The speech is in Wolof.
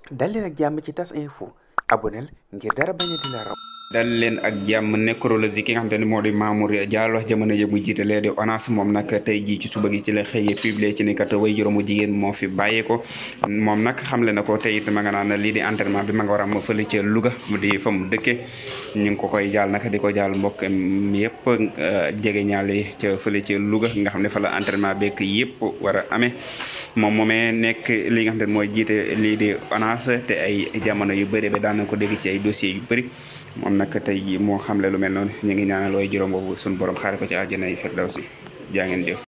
dal leen ak jàmm ci tas info aboneel ngir dara bañ a di la raw dal leen ak jàmm nécrologie ki nga xamante ne moo di Mamour Diallo jamono yëpp mu jiite lee di ONAS moom nag tey jii ci suba gi ci la xëyee publier ci ni kat way juróomu jigéen moo fi bàyyee ko moom nag xamle na ko tey it ma nga naan lii di entraînement bi ma nga war a am fële ca Louga mu di fa mu dëkke ñu ngi ko koy jaal nag di ko jaal mbokk yëpp jege ñaale ca fële ca Louga nga xam ne fa la entraînement beeg yëpp war a amee moom moomee nekk li nga xam ne mooy jiite lii di ONAS te ay jamono yu bëri ba daan na ko dégg ci ay dossiers yu bëri moom nag tey jii moo xamle lu mel noonu ñu ngi ñaanal way juróom boobu suñu borom xaare ko ci àjjana yi firdawsi jaa ngeen jëf